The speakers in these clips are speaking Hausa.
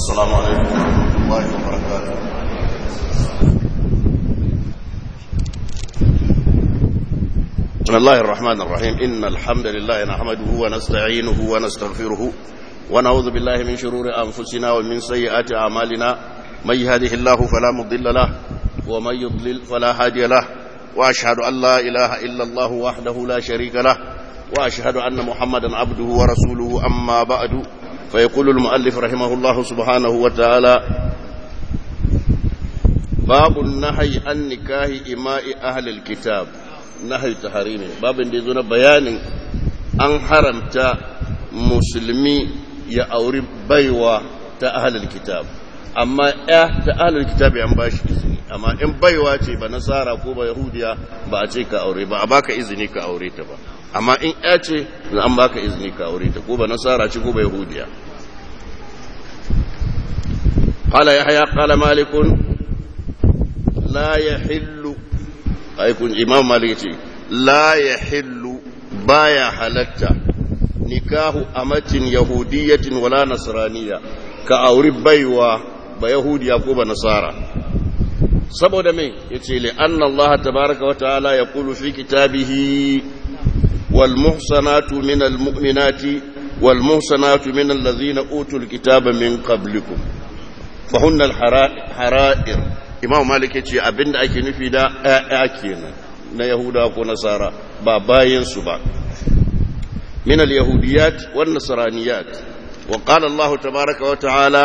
السلام عليكم ورحمة الله وبركاته بسم الله الرحمن الرحيم إن الحمد لله نحمده ونستعينه ونستغفره ونعوذ بالله من شرور أنفسنا ومن سيئات أعمالنا من يهده الله فلا مضل له ومن يضلل فلا هادي له وأشهد أن لا إله إلا الله وحده لا شريك له وأشهد أن محمدا عبده ورسوله أما بعد فيقول المؤلف رحمه الله سبحانه وتعالى باب النهي عن نكاه إماء أهل الكتاب نهي تحريم باب ديزونا بيان أن حرمت مسلمي يا أوري بيوة أهل الكتاب amma ya ta ahlul kitabi an bashi izini amma in baiwa ce ba nasara ko ba yahudiya ba a ce ka aure ba a baka izini ka aure ta ba amma in ya ce an baka izini ka aure ta ko ba nasara ce ko ba yahudiya qala yahya qala malik la yahillu ai kun imam malik ce la yahillu baya halatta nikahu amatin yahudiyatin wala nasraniya ka auri baiwa ba yahudiya ko ba nasara saboda me yace li anna allaha tabaaraka wa ta'ala yaqulu fi kitabihi wal muhsanatu min al mu'minati wal muhsanatu min allazina utul kitaba min qablikum fahunna al hara'ir imam malik yace abinda ake nufi da ayya kenan na yahuda ko nasara ba bayan su ba min al yahudiyat wan nasraniyat وقال الله تبارك وتعالى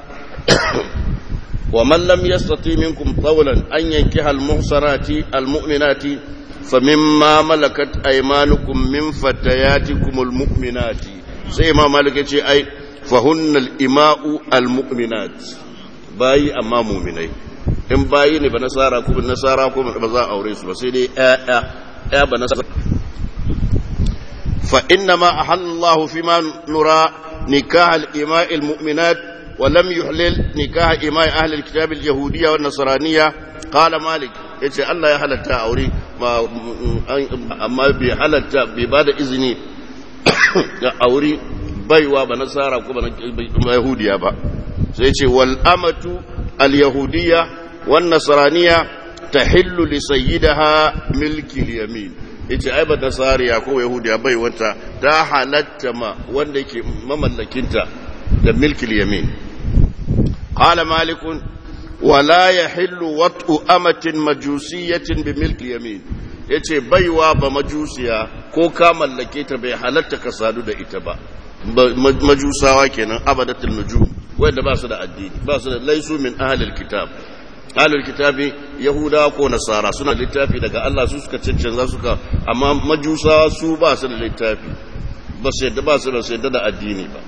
ومن لم يستطيع منكم طولا أن ينكح المحصنات المؤمنات فمما ملكت أيمانكم من فتياتكم المؤمنات سيما ملكت أي فهن الإماء المؤمنات باي أما مؤمنين in bayi ne ba nasara ko ba nasara ko ba za a aure su ba sai dai ƴaƴa ƴa ba nasara fa inna ma ahallallahu fima nura نكاح الإماء المؤمنات ولم يحلل نكاح إماء أهل الكتاب اليهودية والنصرانية قال مالك يتي الله يحلتا أوري ما أما بحلتا ببعد إذني أوري بيوا بنصارى كما يهودية با سيتي والأمة اليهودية والنصرانية تحل لسيدها ملك اليمين yace ai ba nasariya ko yahudiya bai wata ta halatta ma wanda yake mamallakinta da milkil yamin qala malik wala yahillu wat'u amatin majusiyatin bi milkil yamin yace baiwa ba majusiya ko ka mallake ta bai halatta ka sadu da ita ba majusawa kenan abadatul nujum wanda ba su da addini ba su da laisu min ahlil kitab ahlul kitabi yahuda ko nasara suna littafi daga Allah su suka cancanza suka amma majusa su ba su da littafi ba su yadda ba su da su yadda da addini ba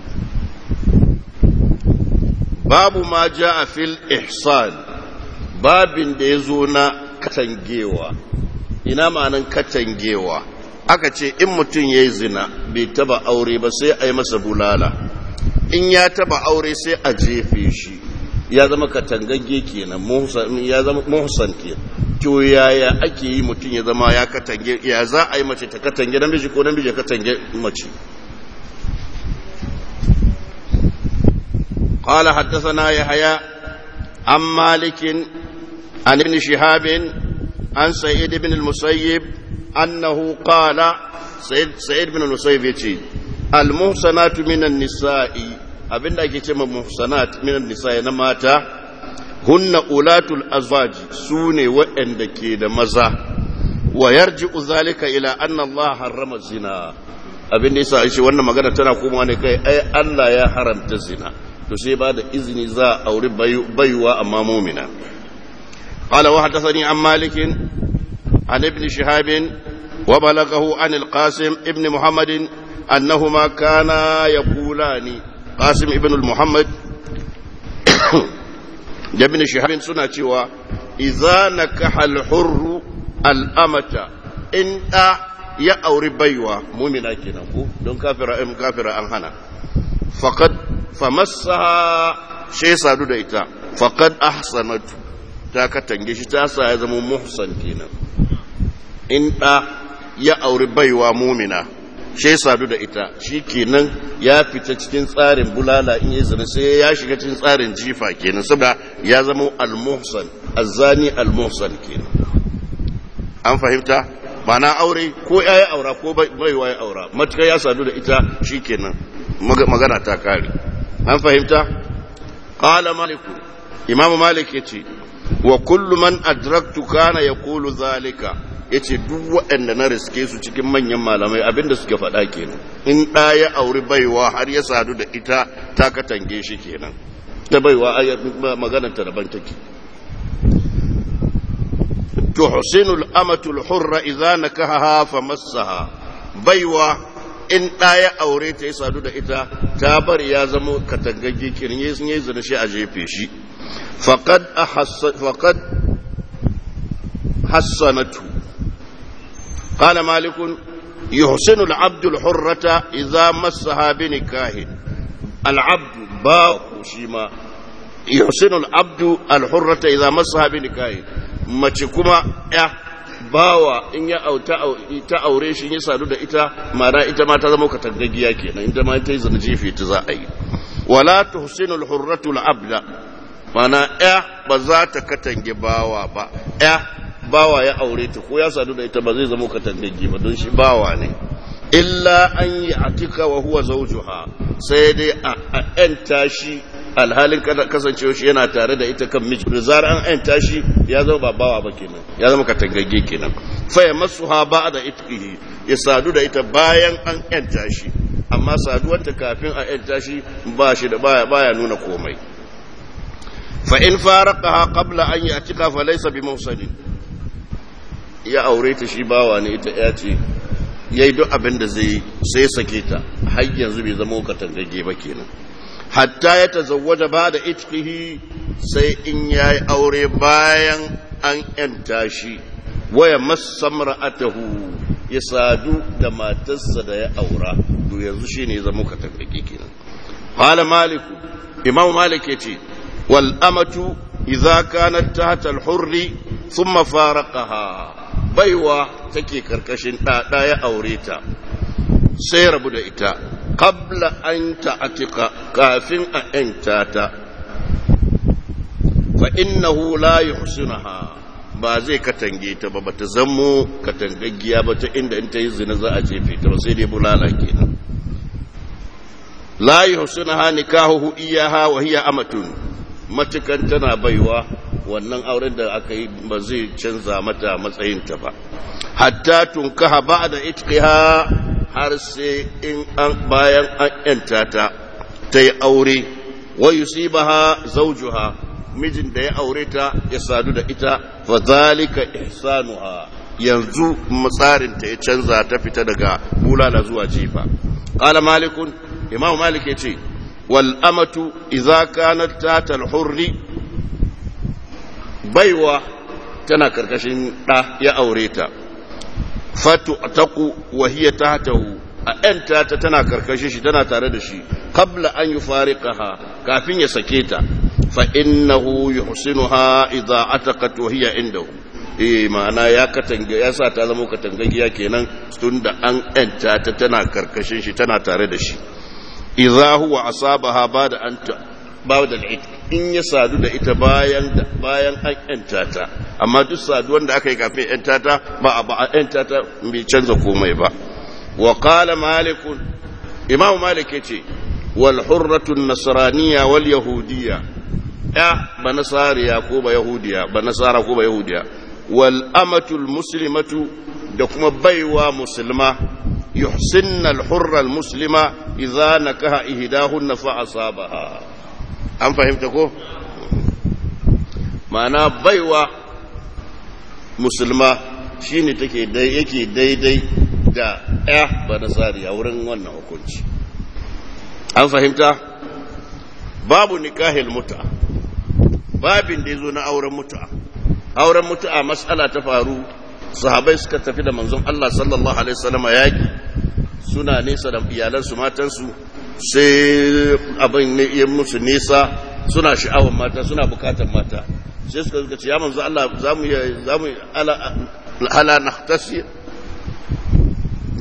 babu ma a fil ihsan babin da ya zo na katangewa ina ma'anan katangewa aka ce in mutum ya yi zina bai taba aure ba sai a yi masa bulala in ya taba aure sai a jefe shi ya zama katangagge kenan ya zama muhsan kenan to yaya ake yi mutum ya zama ya katange ya za a yi mace ta katange namiji ko namiji ya katange mace قال حدثنا يحيى عن مالك عن ابن شهاب عن سعيد بن المسيب أنه قال سعيد, سعيد بن المسيب يتي المحصنات من النساء abin da ake ce ma muhsanat minan nisa na mata hunna ulatul azwaji su ne waɗanda ke da maza wa yarji'u zalika ila anna Allah harrama zina abin da yasa shi wannan magana tana komawa ne kai ai Allah ya haramta zina to sai ba da izini za a auri baiwa amma mu'mina qala wa hadathani an malik an ibn shihab wa balaghahu an al-qasim ibn muhammad annahuma kana yaqulani qasim ibn al-muhammad da ibn shihab suna cewa idza nakaha al-hurr al-amata in da ya auri baiwa mumina kenan ko don kafira in kafira an hana faqad famassaha shay sadu da ita faqad ahsanatu ta katange shi ta sa ya zama muhsan kenan in da ya auri baiwa mumina shi sadu da ita shi kenan ya fita cikin tsarin bulala in yi zina sai ya shiga cikin tsarin jifa kenan saboda ya zama al-muhsan azzani al-muhsan kenan an fahimta mana aure ko ya yi aura ko baiwa ya aura matuka ya sadu da ita shi kenan magana ta kare an fahimta qala maliku imamu malik yace wa kullu man adraktu kana yaqulu zalika yace duk waɗanda na riske su cikin manyan malamai abinda suke faɗa kenan in ɗa ya auri baiwa har ya sadu da ita ta katange shi kenan ta baiwa maganar ta daban take tuhsinul amatul hurra idza nakahaha famassaha baiwa in ɗa ya aure ta ya sadu da ita ta bari ya zama katangagge kirin yi sun yi zina shi a jefe shi faqad faqad hassanatu قال مالك يحسن العبد الحرة إذا مسها بنكاه العبد باء شيما يحسن العبد الحرة إذا مسها بنكاه mace kuma ya bawa in ya ta aure shi ya sadu da ita mana ita ma ta zama katangaggiya kenan ita ma ta yi zana jefe ta za a yi wala tuhsinul hurratu abda mana ya ba za ta katange bawa ba ya bawa ya aure ta ko ya sadu da ita ba zai zama katangaggi ba don shi bawa ne illa an yi atika wa huwa zawjuha sai dai a ‘yanta shi alhalin kasancewa shi yana tare da ita kan miji da zarar an ‘yanta shi ya zama ba bawa ba kenan ya zama katangagge kenan faya masu ha ba da itkihi ya sadu da ita bayan an ‘yanta shi amma saduwanta kafin a ‘yanta shi ba shi da baya baya nuna komai fa in faraqaha qabla an yatika fa laysa bi mawsalin ya aure ta shi bawa ne ita ya ce ya yi duk abin da zai sai sake ta har yanzu bai zama katangage ba kenan hatta ya tazawwaja ba da itkihi sai in ya yi aure bayan an yanta shi waya masamra atahu ya sadu da matarsa da ya aura to yanzu shi ne zama katangage kenan qala maliku imam malik yace wal amatu idza kanat tahta al hurri thumma faraqaha baiwa take karkashin ɗaɗa ya aure ta sai rabu da ita kabla an ta'atika kafin a ‘yanta ta fa innahu la yuhsinuha ba zai katange ta ba bata zammo katangaggiya ba ta inda in ta yi zina za a jefe ta ba sai dai bulala kenan la yuhsinuha nikahuhu iyaha wa hiya amatun matukan tana baiwa wannan auren da aka yi ba zai canza mata matsayinta ba hatta tunkaha ba da itqiha har sai in an bayan an yanta ta ta yi aure wa yusibaha zawjuha mijin da ya aure ta ya sadu da ita fa zalika ihsanuha yanzu matsarin ta ya canza ta fita daga bulala zuwa jifa qala malikun imam malik yace wal amatu idza kanat tata al hurri baiwa tana karkashin ɗa ya aure ta fatu taku wa hiya tahtahu a ‘yanta ta tana karkashin shi tana tare da shi kabla an yi fariƙaha kafin ya sake ta fa innahu yuhsinuha idza ataqat wa hiya indahu eh ma'ana ya katanga ya sa ta zama katangagiya kenan tunda an ‘yanta ta tana karkashin shi tana tare da shi idza huwa asabaha bada an ba da in ya sadu da ita bayan bayan an yanta ta amma duk saduwan da aka yi kafin yanta ta ba a ba a yanta ta bai canza komai ba wa qala malik imam malik yace wal hurratu nasraniyya wal yahudiyya ya ba nasariya ko ba yahudiya ba nasara ko ba yahudiya wal amatu al muslimatu da kuma baiwa musulma yuhsinna al hurra al muslima idza nakaha ihdahunna fa asabaha an fahimta ko ma'ana baiwa musulma shine take dai yake daidai da ya ba nasari a wurin wannan hukunci an fahimta babu nikahil muta babin da ya zo na auren mutu'a auren mutu'a matsala ta faru sahabai suka tafi da manzon Allah sallallahu alaihi wasallam yaki suna nesa da iyalansu matansu sai abin ne iya musu nesa suna sha'awar mata suna bukatar mata sai suka zuka ce ya manzo Allah za mu ala nahtasi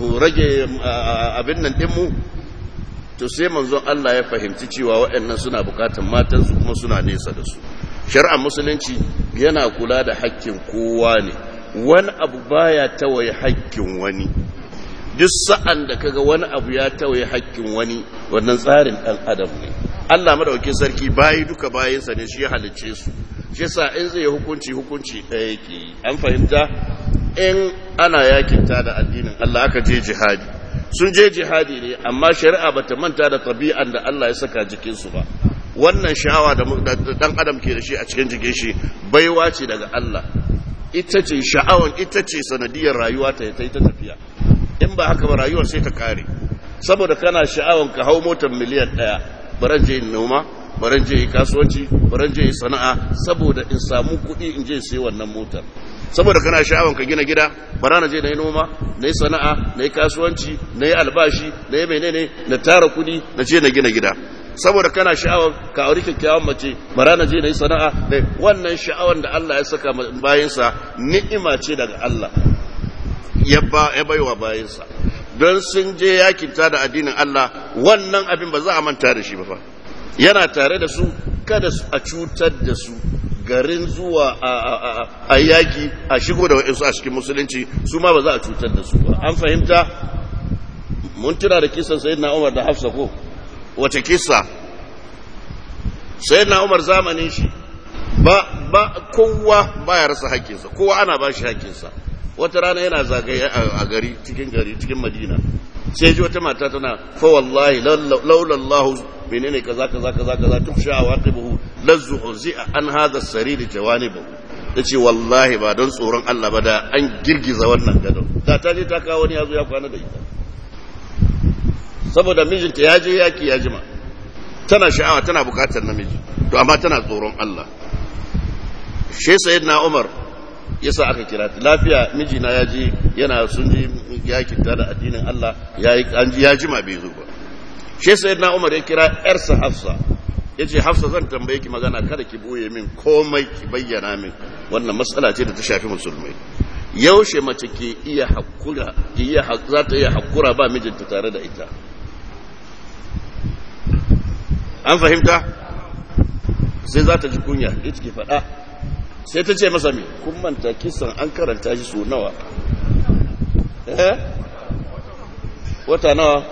mu rage abin nan dinmu to sai manzon Allah ya fahimci cewa waɗannan suna bukatan matansu kuma suna nesa da su shari'ar musulunci yana kula da hakkin kowa ne wani abu baya tawaye hakkin wani duk sa'an da kaga wani abu ya tawaye hakkin wani wannan tsarin ɗan adam ne Allah madaukakin sarki bayi duka bayinsa ne shi ya halicce su shi yasa in zai hukunci hukunci ɗaya yake yi an fahimta in ana yakinta da addinin Allah aka je jihadi sun je jihadi ne amma shari'a bata manta da tabi'an da Allah ya saka jikinsu ba wannan sha'awa da dan adam ke da shi a cikin jikin shi baiwa ce daga Allah ita ce sha'awan ita ce sanadiyar rayuwa ta ta tafiya in ba haka ba rayuwar sai ta kare saboda kana sha'awan ka hau motar miliyan ɗaya baran je noma baran je kasuwanci baran je sana'a saboda in samu kuɗi in je sai wannan motar saboda kana sha'awan ka gina gida bara na je na yi noma na yi sana'a na yi kasuwanci na yi albashi na yi menene na tara kuɗi na je na gina gida saboda kana sha'awar ka auri kyakkyawan mace bara na je na yi sana'a da wannan sha'awar da Allah ya saka bayansa ni'ima ce daga Allah ya baiwa bayansa don sun je yakinta da addinin Allah wannan abin ba za a manta da shi ba fa yana tare da su kada a cutar da su garin zuwa a yaki a shigo da wa'insu a cikin musulunci su ma ba za a cutar da su ba an fahimta mun tuna da kisan sayyidina Umar da Hafsa ko wace kisa sai na umar zamanin shi ba ba kowa baya rasa haƙƙinsa kowa ana ba shi haƙƙinsa wata rana yana zagaye a gari cikin gari cikin madina sai ji wata mata tana fa wallahi laula Allah menene kaza kaza kaza kaza tufsha awaqibuhu lazzu uzi'a an hadha as-sarir jawanibu yace wallahi ba don tsoron Allah ba da an girgiza wannan gadon da ta je ta kawo wani yazo ya kwana da ita saboda mijinta ya je yaki ya jima tana sha'awa tana bukatar namiji to amma tana tsoron Allah shi sayyidina Umar yasa aka kira ta lafiya mijina ya je yana sun je yaki ta da addinin Allah yayi an ji ya jima bai zo ba shi sayyidina Umar ya kira yarsa Hafsa yace Hafsa zan tambaye ki magana kada ki boye min komai ki bayyana min wannan matsala ce da ta shafi musulmai yaushe mace ke iya hakura ke iya za ta iya hakura ba mijinta tare da ita an fahimta sai za ta ji kunya ita ke faɗa sai ta ce masa mai kun manta kisan an karanta shi so nawa eh wata nawa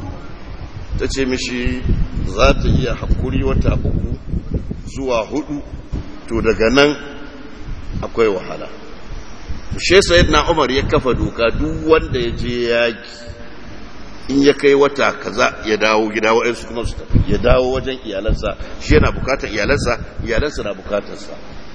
ta ce mishi za ta iya haƙuri wata uku zuwa hudu to daga nan akwai wahala shi sayid na umar ya kafa doka duk wanda ya je yaki in ya kai wata kaza ya dawo gida waɗansu kuma su tafi ya dawo wajen iyalansa shi yana bukatar iyalansa iyalansa na bukatarsa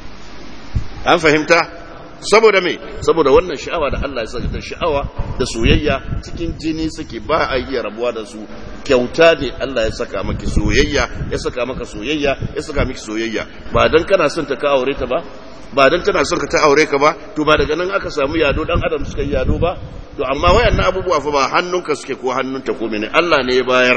an fahimta saboda me saboda wannan sha'awa da Allah ya saka ta sha'awa da soyayya cikin jini suke ba a iya rabuwa da su kyauta ne Allah ya saka maki soyayya ya saka maka soyayya ya saka miki soyayya ba dan kana son ta ka aure ta ba ba dan tana son ka ta aure ka ba to ba daga nan aka samu yado dan adam suka yi yado ba to amma wayannan abubuwa fa ba hannunka suke ko hannunta ko mene Allah ne ya bayar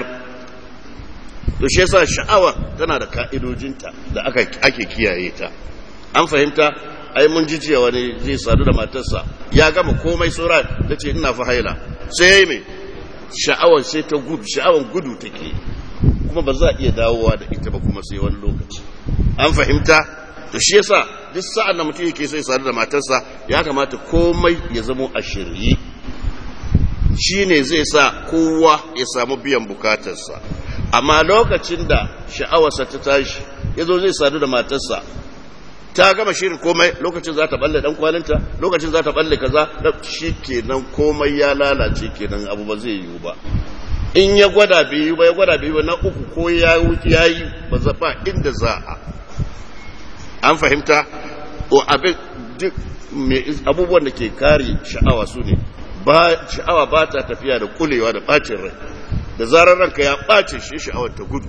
to shi yasa sha'awa tana da ka'idojinta da aka ake kiyaye ta an fahimta ai mun ji jiya wani zai sadu da matarsa ya gama komai sura da ce ina fa haila sai yayi me sha'awar sai ta gudu sha'awar gudu take kuma ba za a iya dawowa da ita ba kuma sai wani lokaci an fahimta to shi yasa duk sa'an da mutum yake so ya sadu da matarsa ya kamata komai ya zamo a shirye shi ne zai sa kowa ya samu biyan bukatarsa amma lokacin da sha'awarsa ta tashi ya zo zai sadu da matarsa ta gama shirin komai lokacin za ta balle dan kwalinta lokacin za ta balle kaza shi kenan komai ya lalace kenan abu ba zai yiwu ba in ya gwada biyu ba ya gwada biyu ba na uku ko ya yi ba za ba inda za a an fahimta o abin duk abubuwan da ke kare sha'awa su ne sha'awa ba ta tafiya da kulewa da bacin rai da zarar ranka ya bace shi sha'awar ta gudu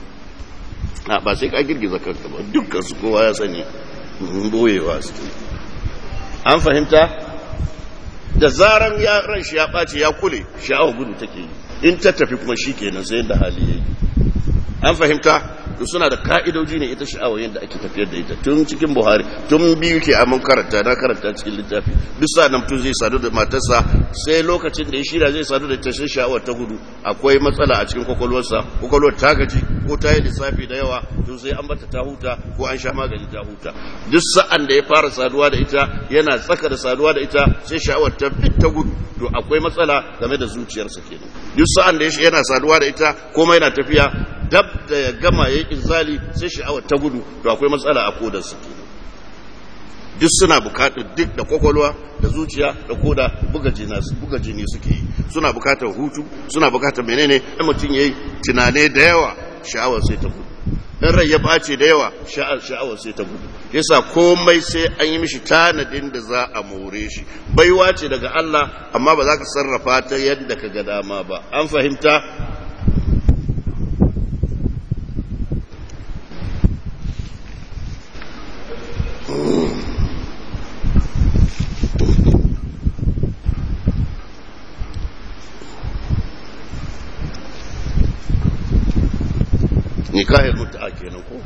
ba sai ka girgiza kanka ba dukkan su kowa ya sani boyewa su an fahimta da zaran ya ran shi ya ɓace ya kule sha'awar gudu take yi in ta tafi kuma shi kenan sai da hali yayi an fahimta to suna da ka'idoji ne ita sha'awa yadda ake tafiyar da ita tun cikin buhari tun biyu ke amin karanta na karanta cikin littafi duk sa nan mutum zai sadu da matarsa sai lokacin da ya shirya zai sadu da tashin sha'awar ta gudu akwai matsala a cikin kwakwalwarsa kwakwalwar ta gaji ko ta yi lissafi da yawa to sai an bata ta huta ko an sha magani ta huta duk sa'an da ya fara saduwa da ita yana tsaka da saduwa da ita sai sha'awar ta fit ta gudu to akwai matsala game da zuciyarsa kenan duk sa'an da yana saduwa da ita komai yana tafiya dab da ya gama ya inzali sai sha'awar ta gudu to akwai matsala a kodarsa kenan duk suna bukatar duk da kwakwalwa da zuciya da koda buga buga jini suke yi suna bukatar hutu suna bukatar menene in mutum yayi tunane da yawa sha'awar sai ta gudu in rai ya bace da yawa sha'awar sai ta gudu yasa komai sai an yi mishi tanadin da za a more shi baiwa ce daga Allah amma ba za ka sarrafa ta yadda ka ga dama ba an fahimta nikahin mutu'a kenan ko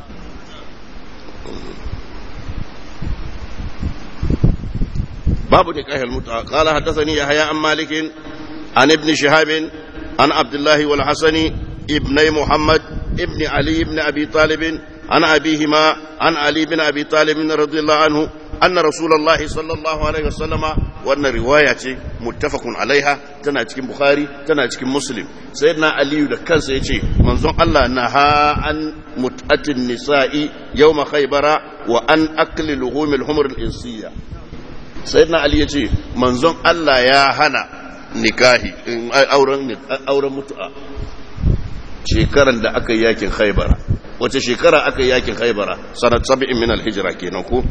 babu nikahin mutu'a qala haddathani yahya an malik an ibn shihab an abdullah wal hasani ibn muhammad ibn ali ibn abi talib an abihima an ali ibn abi talib radiyallahu anhu أن رسول الله صلى الله عليه وسلم وأن رواية متفق عليها تنا تكين بخاري تنا تكين مسلم سيدنا علي ده كان سيتي منظوم الله نهى عن متأة النساء يوم خيبر وأن أكل لحوم الحمر الإنسية سيدنا علي يتي منظوم الله يا هنا نكاهي أورن أورن متأة shekaran da aka yi yakin haibara wace shekara aka yi yakin haibara sanat sab'in min al-hijra kenan ko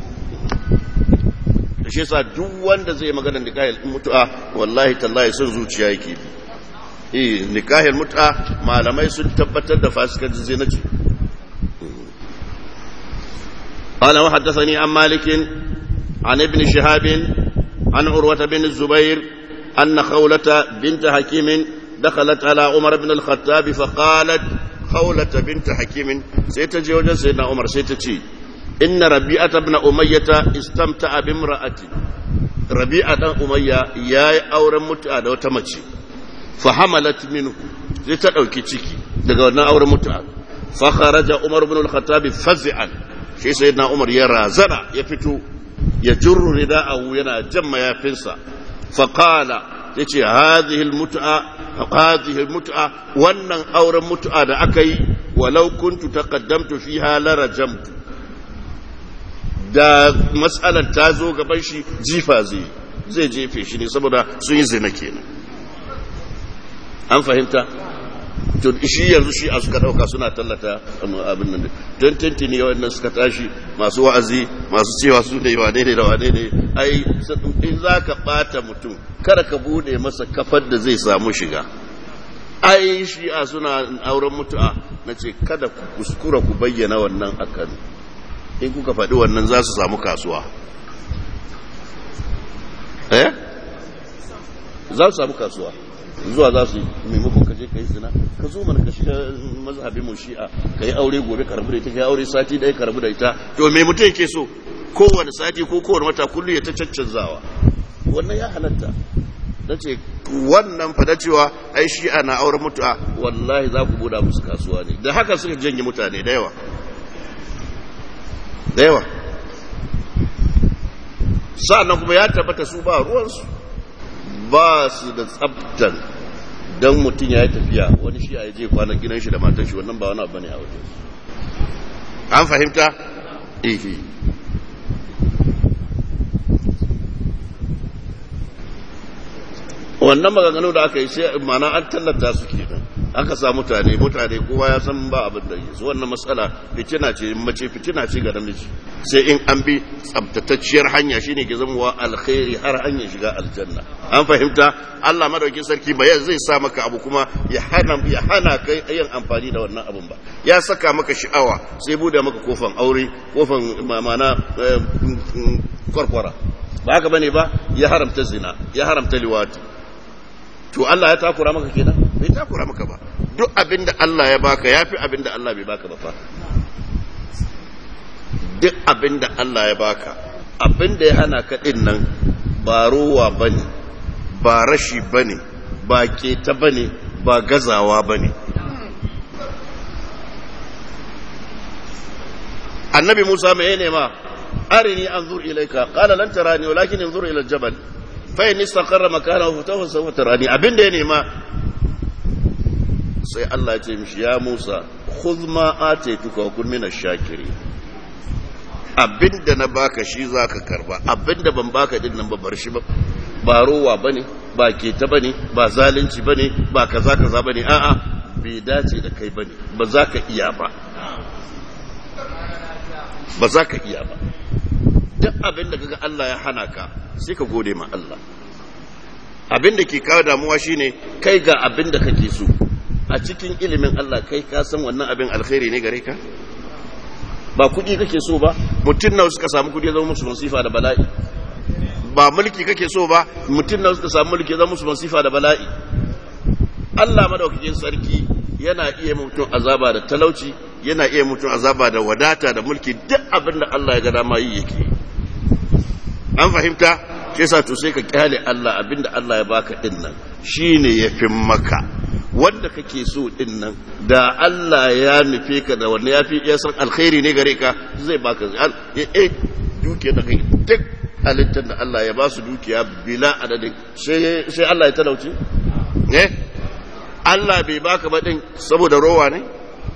shi yasa duk wanda zai magana nikahil mutu'a wallahi tallahi sun zuciya yake bi eh nikahil mutu'a malamai sun tabbatar da fasikan zinaci قال وحدثني عن مالك عن ابن شهاب عن عروة بن الزبير أن خولة بنت حكيم دخلت على عمر بن الخطاب فقالت خولة بنت حكيم سيتجي وجه سيدنا عمر سيتجي إن ربيعة بن أمية استمتع بامرأة ربيعة بن أمية يا أورا متعة وتمشي فحملت منه لتدعوكي تشيكي دقونا أورا متعة فخرج عمر بن الخطاب فزعا شي سيدنا عمر يرى زرع يفتو يجر رداءه ينا جم يافنسا فقال yace hadhihi almut'a hadhihi almut'a wannan auren mut'a da aka yi walau kuntu taqaddamtu fiha la rajamtu da matsalar ta zo gaban shi jifa zai zai jefe shi ne saboda sun yi zina kenan an fahimta to shi yanzu shi a suka dauka suna tallata abin nan don tantini wannan suka tashi masu wa'azi masu cewa su ne wane ne da wane ne ai in za ka bata mutum kada ka bude masa kafar da zai samu shiga ai shi a suna auren mutu'a na ce kada ku kuskura ku bayyana wannan akan in kuka faɗi wannan za su samu kasuwa eh za su samu kasuwa zuwa za su yi maimakon ka je ka yi zina ka zo mana ka shiga mazhabin mu shi'a ka yi aure gobe ka rabu da ita ka yi aure sati ɗaya ka rabu da ita to me mutum yake so kowane sati ko kowane wata kullum ya ta caccanzawa wannan ya halatta na ce wannan fada cewa ai shi'a na auren mutu'a wallahi za ku buɗa musu kasuwa ne da haka suka janye mutane da yawa da yawa sa'annan kuma ya tabbata su ba ruwansu ba su da tsabtan don mutum ya yi tafiya wani shi a yi je kwanan gidan shi da matan shi wannan ba wani abu ne a wajen an fahimta? ihe wannan maganganu da aka yi sai mana an tallata su kenan aka sa mutane mutane kowa ya san ba abin da yi su wannan matsala fitina ce mace fitina ce ga namiji sai in an bi tsabtatacciyar hanya shine ke zama wa alkhairi har hanya shiga aljanna an fahimta Allah madaukin sarki ba zai sa maka abu kuma ya hana ya hana kai yin amfani da wannan abun ba ya saka maka sha'awa sai bude maka kofan aure kofan mamana kwarkwara ba haka bane ba ya haramta zina ya haramta liwati to Allah ya takura maka kenan bai takura maka ba duk abinda Allah ya baka yafi abinda Allah bai baka ba fa duk abin da Allah ya baka abin da ya hana ka din nan ba rowa bane ba rashi bane ba keta bane ba gazawa bane annabi Musa mai nema arini anzur ilayka qala lan tarani walakin anzur ila al-jabal fa in istaqarra makanahu fa sawfa tarani abin da ya nema sai Allah ya ce mishi ya Musa khudh ma ataituka wa kun minash shakirin abinda na baka shi zaka karba abinda ban baka din nan ba bar shi ba ba rowa bane ba keta bane ba zalunci bane ba kaza kaza bane a'a bai dace da kai bane ba za ka iya ba ba za ka iya ba duk abinda kaga Allah ya hana ka sai ka gode ma Allah abinda ke kawo damuwa shine kai ga abinda kake so a cikin ilimin Allah kai ka san wannan abin alkhairi ne gare ka ba kuɗi kake so ba mutum nawa suka samu kuɗi zama musu masifa da bala'i ba mulki kake so ba mutum nawa suka samu mulki zama musu masifa da bala'i Allah madaukakin sarki yana iya mutum azaba da talauci yana iya mutum azaba da wadata da mulki duk abin da Allah ya ga dama yi yake an fahimta ke sa to sai ka kyale Allah abin da Allah ya baka din nan shine yafin maka wanda kake so din nan da Allah ya nufe ka da wanda ya fi ya san alkhairi ne gare ka zai baka eh dukiya da kai duk halittar da Allah ya ba su dukiya bila adadin sai Allah ya talauci eh Allah bai baka ba din saboda rowa ne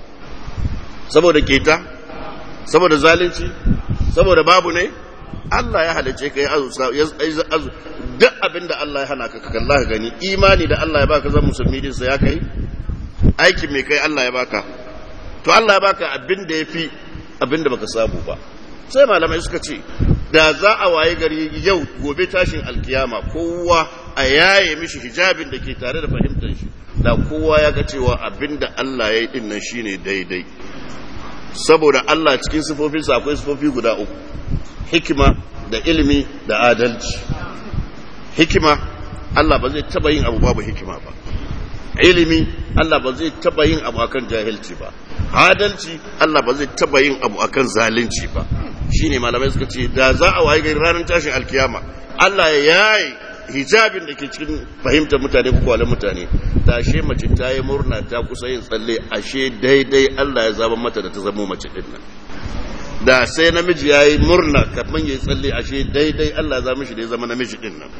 saboda keta saboda zalunci saboda babu ne Allah ya halice ka ya azu duk abin da Allah ya hana ka kalla ka gani imani da Allah ya baka zan musulmi din sa ya kai aikin mai kai Allah ya baka to Allah ya baka abin da yafi abin da baka samu ba sai malamai suka ce da za a waye gari yau gobe tashin alkiyama kowa a yaye mishi hijabin da ke tare da fahimtar shi da kowa ya ga cewa abin da Allah ya yi din nan shine daidai saboda Allah cikin sifofinsa akwai sifofi guda uku hikima da ilimi da adalci hikima Allah ba zai taba yin abu babu hikima ba ilimi Allah ba zai taba yin abu akan jahilci ba adalci Allah ba zai taba yin abu akan zalunci ba shine malamai suka ce da za a waye gari ranar tashin alkiyama Allah ya yayi hijabin da ke cikin fahimtar mutane ko kwalin mutane da ashe mace ta yi murna ta kusa yin tsalle ashe daidai Allah ya zaba mata da ta zama mace din nan da sai namiji ya yi murna kafin ya yi tsalle ashe daidai Allah ya zama shi da ya zama namiji din nan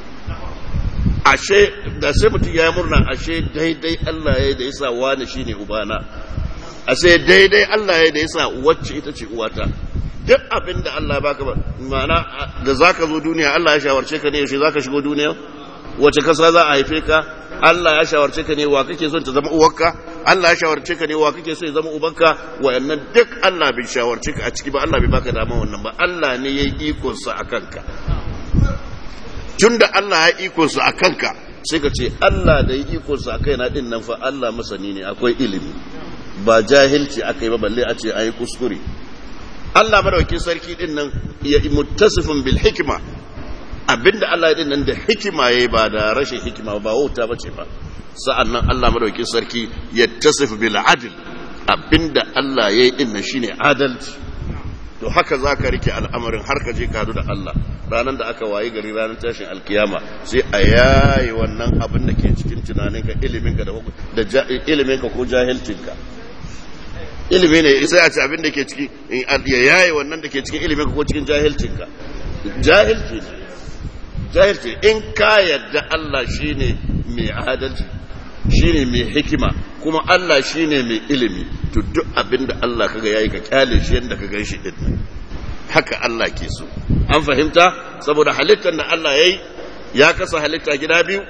ashe da sai mutum ya yi murna ashe daidai Allah ya yi da yasa wani shine ubana ashe daidai Allah ya yi da yasa wacce ita ce uwata duk abin da Allah ya baka ba ma'ana da zaka zo duniya Allah ya shawarce ka ne yaushe zaka shigo duniya wace kasa za a haife ka Allah ya shawarce ka ne wa kake son ta zama uwarka Allah ya shawarce ka ne wa kake so ya zama ubanka wayannan duk Allah bai shawarce ka a ciki ba Allah bai baka dama wannan ba Allah ne yayi ikon sa akan ka tunda Allah ya ikon sa akan ka sai ka ce Allah da yi ikon sa kai na din nan fa Allah masani ne akwai ilimi ba jahilci akai ba balle a ce ayi kuskure Allah madaukakin sarki din nan ya muttasifin bil hikma abinda Allah ya din nan da hikima yayi ba da rashin hikima ba wauta bace ba sa'annan Allah madaukakin sarki ya tasif bil adl abinda Allah yayi din nan shine adalci to haka zaka rike al'amarin har ka je ka da Allah ranar da aka wayi gari ranar tashin alkiyama sai a yayi wannan abin da ke cikin tunaninka iliminka da da iliminka ko jahilcinka ilimi ne sai a ci abin da ke ciki ya yaye wannan da ke cikin ilimin ko cikin jahilcinka jahilci ne jahilci in ka yadda Allah shine mai adalci shine mai hikima kuma Allah shine mai ilimi to duk abin da Allah kaga yayi ka kyale shi yanda ka gan shi din haka Allah ke so an fahimta saboda halittar da Allah yayi ya kasa halitta gida biyu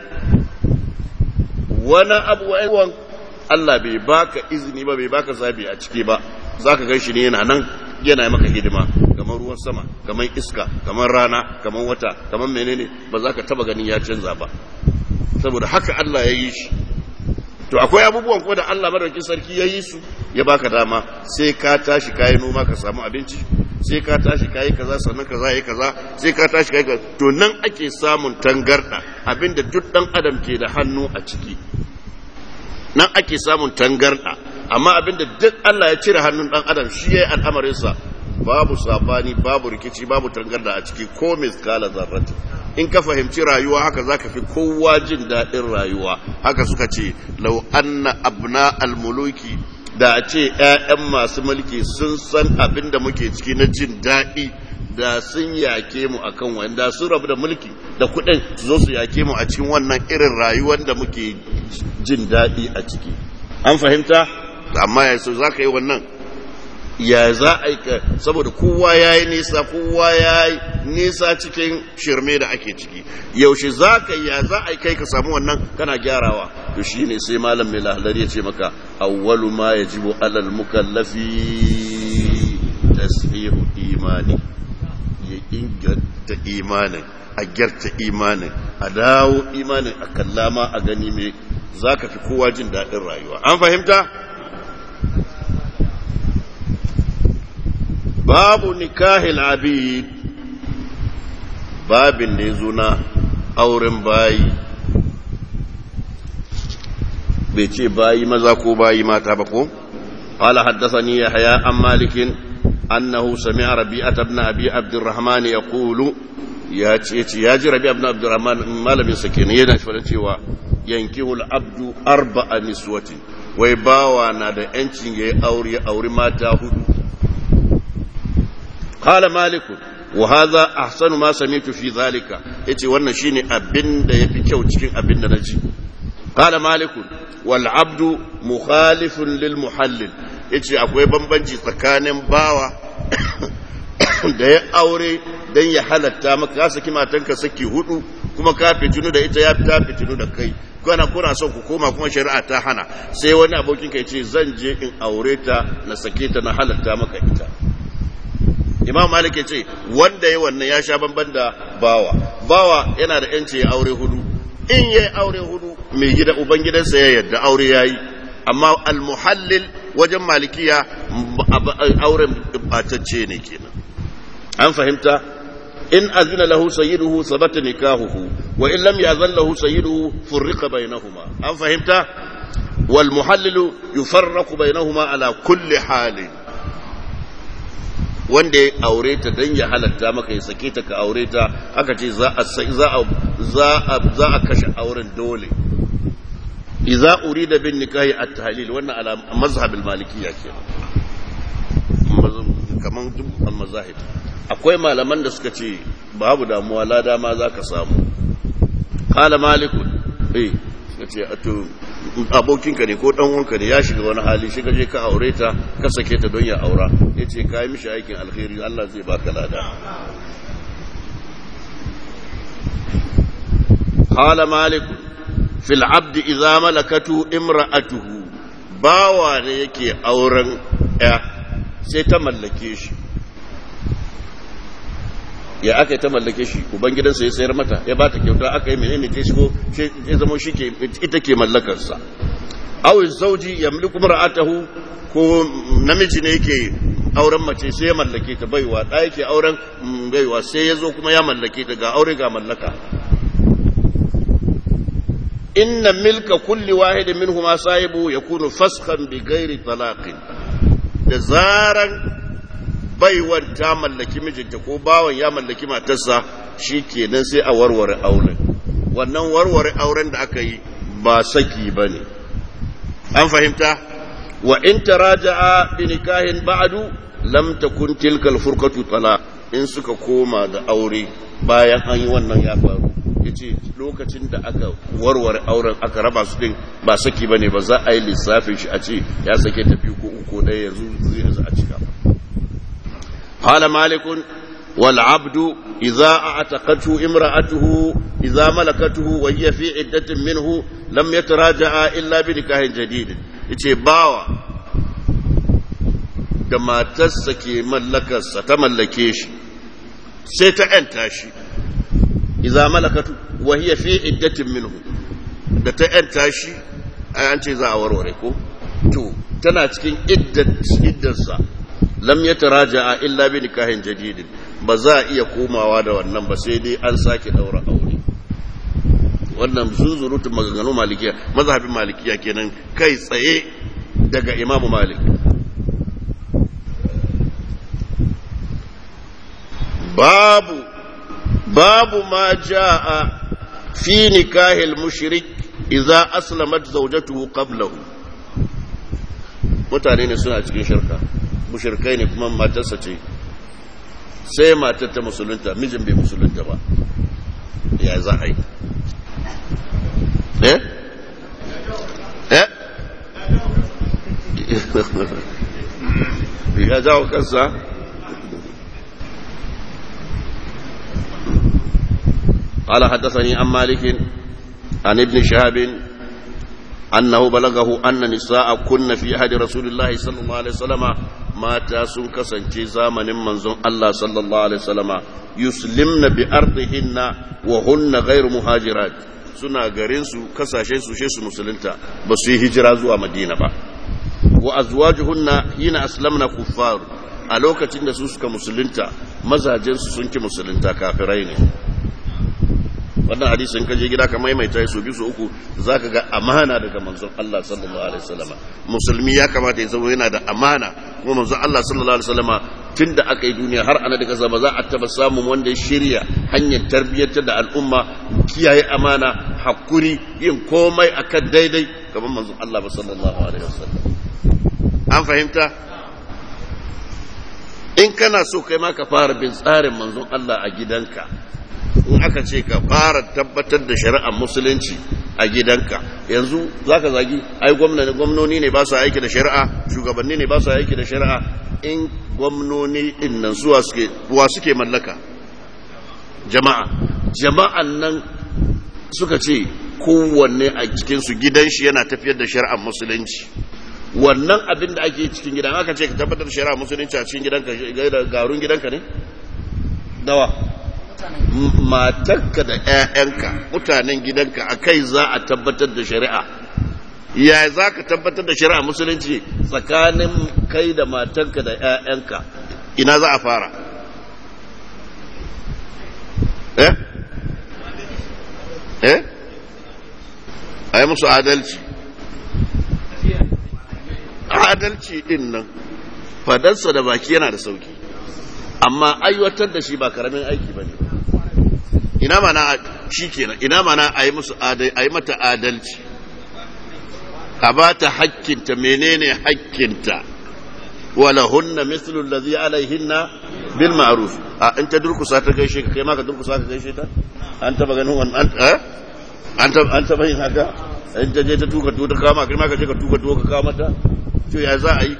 wani abubuwan Allah bai baka izini ba bai baka zabi a ciki ba zaka gan shi ne yana nan yana maka hidima kamar ruwan sama kamar iska kamar rana kamar wata kamar menene ba za ka taba ganin ya canza ba saboda haka Allah ya yi shi to akwai abubuwan ko da Allah madaukakin sarki ya yi su ya baka dama sai ka tashi kayi noma ka samu abinci sai ka tashi kayi kaza sannan kaza yayi kaza sai ka tashi kayi kaza to nan ake samun tangarda abinda duk dan adam ke da hannu a ciki nan ake samun tangarda amma abinda duk Allah ya cire hannun dan adam shi yayi al'amarinsa babu sabani babu rikici babu tangarda a ciki ko miskala zarrati in ka fahimci rayuwa haka zaka fi kowa jin daɗin rayuwa haka suka ce lau anna abna almuluki da a ce ƴaƴan masu mulki sun san abin da muke ciki na jin daɗi da sun yake mu akan wanda sun rabu da mulki da kuɗin su zo su yake mu a cikin wannan irin rayuwar da muke jin daɗi a ciki an fahimta amma ya so za ka yi wannan ya za a yi ka saboda kowa ya yi nisa kowa ya yi nisa cikin shirme da ake ciki yaushe za ka ya za a yi kai ka samu wannan kana gyarawa to shi ne sai malam mai lahalar ya ce maka awwalu ma ya jibo alal mukallafi tasfihu imani ya inganta imanin a gyarta imanin a dawo imanin a kallama a gani mai za ka fi kowa jin daɗin rayuwa an fahimta babu nikahil abid babin da ya zo na auren bayi bai ce bayi maza ko bayi mata ba ko قال حدثني يحيى عن مالك أنه سمع ربيعة بن أبي عبد الرحمن يقول يا يا ربيعة بن عبد الرحمن ما لم يسكن ينا فلنتي ينكه العبد أربع نسوة ويباوى نادى أنتين يأوري أوري ما تاهد قال مالك وهذا أحسن ما سمعت في ذلك يتي وانا شيني أبن دا يفكيو تشكين أبن نجي قال مالك والعبد مخالف للمحلل yace akwai bambanci tsakanin bawa da ya aure don ya halatta maka ka saki matanka saki hudu kuma ka fitinu da ita ya ta fitinu da kai kana kuna son ku koma kuma shari'a ta hana sai wani abokin ka ce zan je in aure ta na sake ta na halatta maka ita imam malik ya ce wanda ya wannan ya sha bamban da bawa bawa yana da yanci ya aure hudu in ya aure hudu mai gida ubangidansa ya yarda aure ya yi amma almuhallil wajen malikiya auren batacce ne kenan an fahimta in azina lahu sayyiduhu sabata nikahuhu wa in lam yazan lahu sayyiduhu furriqa bainahuma an fahimta wal muhallilu yufarraqu bainahuma ala kulli halin wanda ya aure ta dan ya halatta maka ya sake ta ka aure ta aka ce za a za a za a kashe auren dole idza urida bin nikahi at-tahlil wannan ala mazhab al-malikiyya kenan kaman duk mazahib akwai malaman da suka ce babu damuwa lada ma zaka samu qala malik eh suka ce to abokinka ne ko dan uwanka ne ya shiga wani hali shiga je ka aure ta ka sake ta don ya aura yace kai mishi aikin alkhairi Allah zai baka lada qala malik في العبد إذا ملكته امرأته باوا ne yake auren ya sai ta mallake shi ya aka ta mallake shi ubangidansa ya sayar mata ya bata kyauta aka yi menene ta shigo ya zama shi ke ita ke mallakarsa aw zauji yamliku mar'atahu ko namiji ne yake auren mace sai ya mallake ta baiwa da yake auren baiwa sai ya zo kuma ya mallake ta ga aure ga mallaka inna milka kulli wahidin minhuma sahibu yakunu faskan bi ghairi talaqin da zaran baiwan ta mallaki mijinta ko bawan ya mallaki matarsa shikenan sai a warware auren wannan warware auren da aka yi ba saki bane an fahimta wa in taraja'a bi nikahin ba'du lam takun tilka al-furqatu talaq in suka koma da aure bayan an yi wannan ya faru yace lokacin da aka warware auren aka raba su din ba saki bane ba za a yi lissafin shi a ce ya sake tafi ko uku ɗaya yanzu zai yanzu a cika qala malikun wal abdu idza a'taqatu imra'atuhu idza malakatuhu wa hiya fi iddatin minhu lam yataraja'a illa bi nikahin jadid yace bawa da matarsa ke mallakarsa ta mallake shi sai ta ‘yanta shi, iza malakatu wa hiya fi iddatin minhu da ta ‘yanta shi, an ce za a warware ko? To, tana cikin iddarsa, lam ya taraja a illa bi nikahin jadidin, ba za a iya komawa da wannan ba sai dai an sake daura aure. Wannan zuzurutun maganganu malikiya, mazhabin malikiya kenan kai tsaye daga imamu malik babu babu ma jaa fi nikahil mushrik idza aslamat zawjatuhu qablahu mutane ne suna cikin shirka mushrikai ne kuma matarsa ce sai matar ta musulunta mijin bai musulunta ba ya za a yi eh eh ya jawo kansa قال حدثني عن مالك عن ابن شهاب أنه بلغه أن نساء كن في أحد رسول الله صلى الله عليه وسلم ما تاسون كسن زامن منزون الله صلى الله عليه وسلم يسلمن بأرضهن وهن غير مهاجرات suna garin su kasashe su she su musulunta ba su yi hijira zuwa madina ba wa azwajuhunna hina aslamna kuffar a lokacin da su suka musulunta mazajen su sun ki musulunta kafirai ne wannan hadisin kaje gida ka maimaita su biyu su uku zaka ga amana daga manzon Allah sallallahu alaihi wasallam musulmi ya kamata ya zama yana da amana kuma manzon Allah sallallahu alaihi wasallam tunda aka yi duniya har ana da kasa ba za a taba samun wanda ya shirya hanyar tarbiyyar da al'umma kiyaye amana hakuri yin komai akan daidai kamar manzon Allah sallallahu alaihi wasallam an fahimta in kana so kai ma ka fara bin tsarin manzon Allah a gidanka in aka ce ka fara tabbatar da shari'ar musulunci a gidanka yanzu za ka zagi ai gwamnoni ne ba su aiki da shari'a shugabanni ne ba su aiki da shari'a in gwamnoni din nan suwa suke wa suke mallaka jama'a jama'an nan suka ce kowanne a cikinsu gidan shi yana tafiyar da shari'ar musulunci wannan abin da ake cikin gidan aka ce ka tabbatar da shari'ar musulunci a cikin gidanka garun gidanka ne dawa matarka da 'ya'yanka mutanen gidanka a kai za a tabbatar da shari'a ya za ka tabbatar da shari'a musulunci tsakanin kai da matarka da 'ya'yanka ina za a fara eh eh a yi musu adalci adalci din nan fadarsa da baki yana da sauki amma aiwatar da shi ba karamin aiki ba ne ina mana shi kenan ina mana a yi musu a yi mata adalci a ba ta hakkinta menene hakkinta wala hunna mislu allazi alaihinna bil ma'ruf a in ta durkusa ta gaishe ka kai ma ka durkusa ka gaishe ta an taba ganin wannan eh an taba an taba yin haka in ta je ta tuka tuka ka kama kai ma ka je ka tuka tuka ka kawo mata to ya za a yi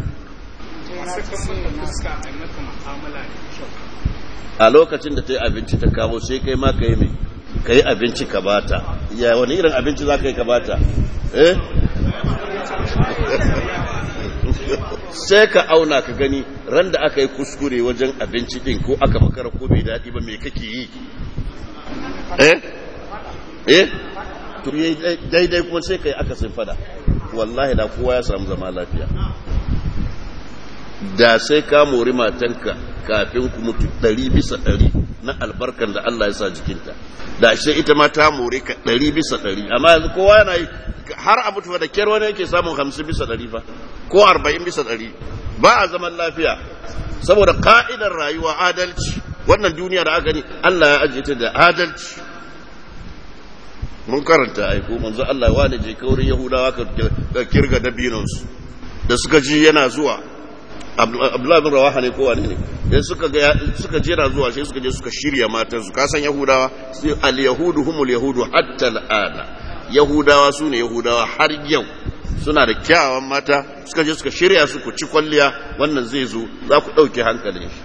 a lokacin da ta yi abinci ta kawo sai kai ma ka yi mai ka yi abinci ka bata ya wani irin abinci za ka yi ka bata eh sai ka auna ka gani ran da aka yi kuskure wajen abinci din ko aka makara ko bai daɗi ba mai kake yi eh eh to daidai kuma sai ka yi aka sun fada wallahi da kowa ya samu zama lafiya da sai ka mori matanka kafin ku mutu ɗari bisa ɗari na albarkan da Allah ya sa jikinta da shi ita ma ta more ka ɗari bisa ɗari amma yanzu kowa yana yi har a mutu da kyar wani yake samun hamsin bisa ɗari fa ko arba'in bisa ɗari ba a zaman lafiya saboda ka'idar rayuwa adalci wannan duniya da aka ni Allah ya ajiye ta da adalci mun karanta aiko manzo Allah ya wani je kaurin Yahudawa ka kirga dabinansu da suka ji yana zuwa Abdullahi bin Rawaha ne ko wani ne dan suka ga suka je yana zuwa sai suka je suka shirya matan su ka san Yahudawa sai al yahudu humul yahudu hatta al'ana Yahudawa su ne Yahudawa har yau suna da kyawawan mata suka je suka shirya su ku ci kwalliya wannan zai zo za ku ɗauke hankalin shi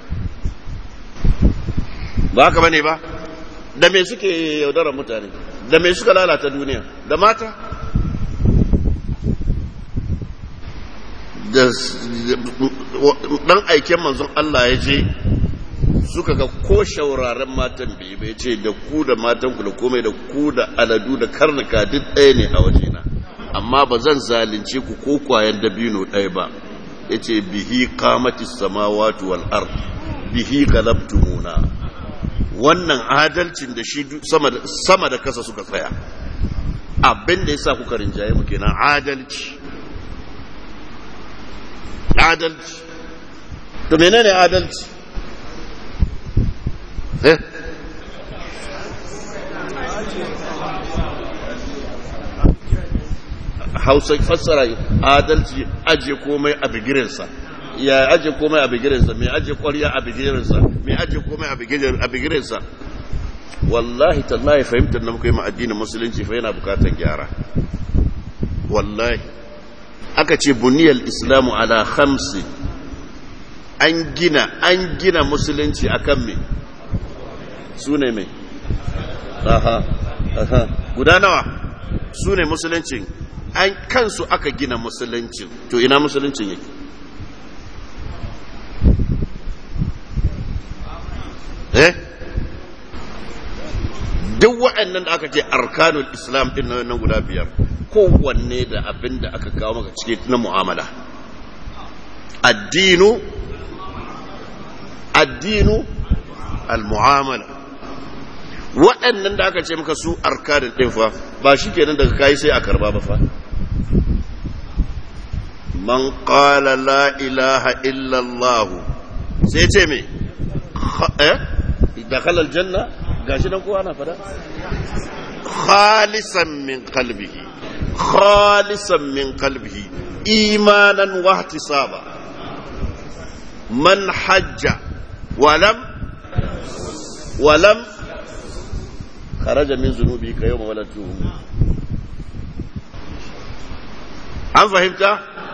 ba haka bane ba da me suke yaudarar mutane da me suka lalata duniya da mata da dan aiken manzon Allah ya je suka ga ko shauraren matan bai bai ce da ku da matan ku da komai da ku da aladu da karnuka duk ɗaya ne a wajena amma ba zan zalunce ku ko kwayan dabino ɗaya ba ya ce bihi kamatis samawati wal ard bihi galabtumuna wannan adalcin da shi sama da kasa suka tsaya abin da ya sa kuka rinjaye mu kenan adalci adalci to menene adalci eh hausa fassara adalci aje komai a bigirinsa ya aje komai a bigirinsa mai aje kwarya a bigirinsa mai aje komai a bigirinsa wallahi tallahi fahimtar na muka yi addinin musulunci fa yana bukatar gyara wallahi aka ce buniyar islamu ala hamsi an gina an gina musulunci akan me su ne mai aha aha guda nawa su ne musuluncin an kansu aka gina musuluncin to ina musuluncin yake eh duk waɗannan da aka ce arkanul islam din nan guda biyar kowanne da abin da aka kawo maka cike na mu'amala addinu addinu al-mu'amala waɗannan da aka ce maka su arkanin ɗin fa ba shi kenan daga kayi sai a karba ba fa man qala la ilaha illallah sai ce me eh dakhala aljanna gashi nan kowa na fada khalisan min qalbihi khalisan min qalbihi imanan wa ihtisaba man hajja walam walam خرج من ذنوبه كيوم ولدته an fahimta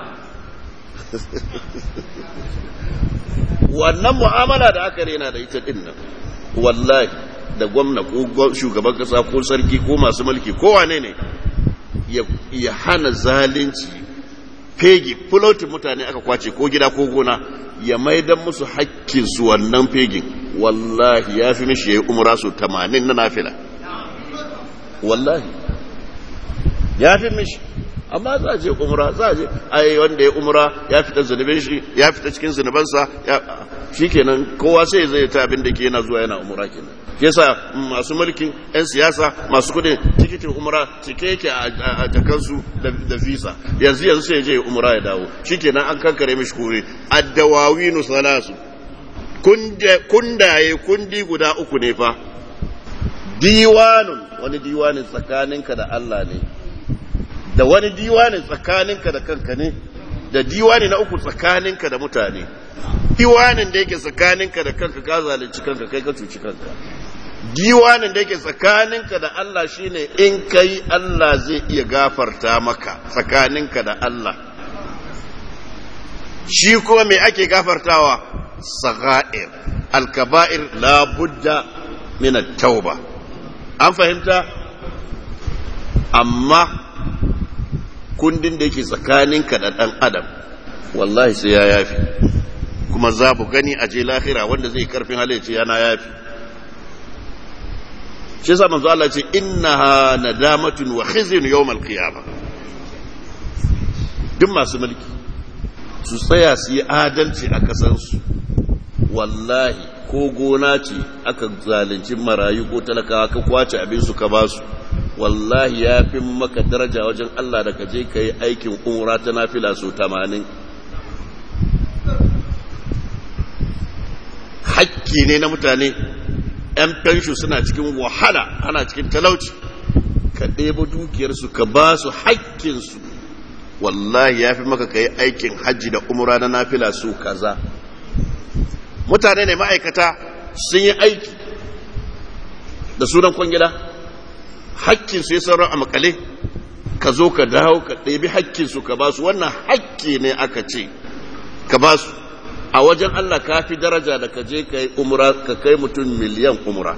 wannan mu'amala da aka rena da ita din nan wallahi da gwamna ko shugaban kasa ko sarki ko masu mulki ko wane ne ya hana zalunci fegi fulotin mutane aka kwace ko gida ko gona ya maidan musu hakkinsu wannan fegin wallahi ya fi mishi ya yi umra su 80 na nafila wallahi ya fi mishi amma za a je umra za a je ai wanda ya umra ya fita zunubin shi ya fita cikin zunubansa shi kenan kowa sai zai ta abin da ke yana zuwa yana umra kenan shi yasa masu mulkin yan siyasa masu kudin tikitin umra cike yake a jakansu da visa yanzu yanzu sai je umra ya dawo shi kenan an kankare mishi kore addawawinu salasu kundaye kundi guda uku ne fa diwanun wani diwanin tsakaninka da Allah ne da wani diwanin tsakaninka da kanka ne da diwani na uku tsakaninka da mutane diwanin da yake tsakaninka da kanka ka zalunci kanka kai ka cuci kanka diwanin da yake tsakaninka da Allah shine in kai Allah zai iya gafarta maka tsakaninka da Allah shi kuma me ake gafartawa sagha'ir al-kaba'ir la budda min at-tauba an fahimta amma kundin da yake tsakaninka da ɗan adam wallahi sai ya yafi kuma za bu gani a je lahira wanda zai karfin halayyaci yana yafi shi sa manzo Allah ce innaha nadamatun wa khizyun yawmal qiyamah duk masu mulki su tsaya su yi adalci a kasansu wallahi ko gona ce aka zalunci marayu ko talakawa ka kwace abin su ka basu wallahi ya fi maka daraja wajen Allah da ka je ka yi aikin umra ta nafila so tamanin hakki ne na mutane ‘yan fenshu suna cikin wahala ana cikin talauci ka ɗebo dukiyarsu ka ba su hakkinsu wallahi ya fi maka ka yi aikin hajji da umra na nafila so kaza mutane ne ma'aikata sun yi aiki da sunan kwangila hakkinsu ya sauran a makale ka zo ka dawo ka ɗebi hakkinsu ka ba su wannan hakki ne aka ce ka ba su a wajen Allah ka fi daraja da ka je ka yi umra ka kai mutum miliyan umra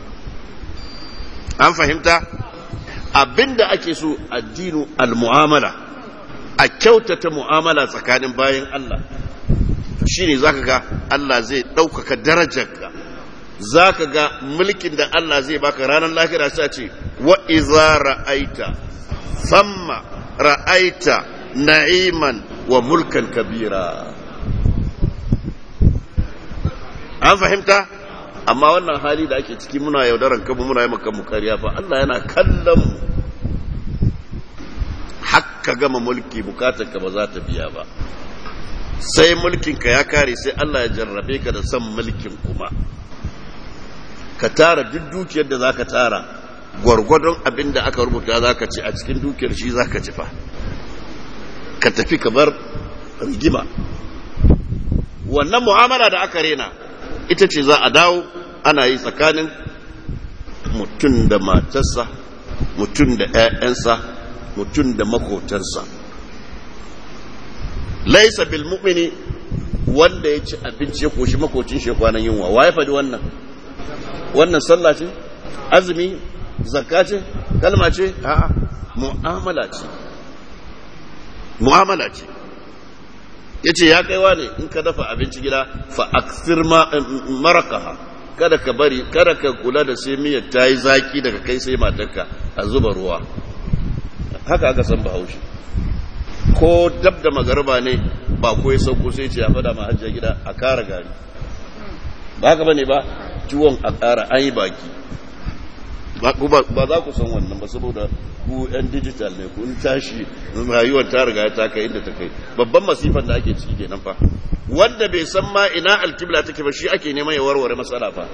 an fahimta abinda ake so addinu al-mu'amala a kyautata mu'amala tsakanin bayan Allah shine zaka ga Allah zai ɗaukaka darajarka za ka ga mulkin da Allah zai baka ranar lahira sa ce wa iza ra'aita samma ra'aita na'iman wa mulkan kabira an fahimta amma wannan hali da ake ciki muna yaudaran kanmu muna yi maka kariya fa Allah yana kallon mu hakka gama mulki bukatar ka ba za ta biya ba sai mulkinka ya kare sai Allah ya jarrabe ka da son mulkin kuma ka tara duk dukiyar da za ka tara gwargwadon abin da aka rubuta za ka ci a cikin dukiyar shi za ka ci fa ka tafi ka bar rigima wannan mu'amala da aka rena ita ce za a dawo ana yi tsakanin mutum da matarsa mutum da 'ya'yansa mutum da makotansa laisa bil mu'mini wanda ya ci abinci ya koshi makocin shi kwanan yunwa wa ya faɗi wannan wannan sallah ce azumi zakka ce kalma ce a'a mu'amala ce mu'amala ce yace ya kaiwa ne in ka dafa abinci gida fa aksir marakaha kada ka bari kada ka kula da sai miyar ta yi zaki daga kai sai matarka a zuba ruwa haka aka san bahaushe ko dab da magarba ne ba ko ya sauko sai ce ya fada ma hajjar gida a kara gari ba haka bane ba ciwon a kara an yi baki ba za ku san wannan ba saboda ku yan digital ne kun tashi rayuwar ta riga ta kai inda ta kai babban masifan da ake ciki kenan fa wanda bai san ma ina alkibla take ba shi ake neman ya warware matsala fa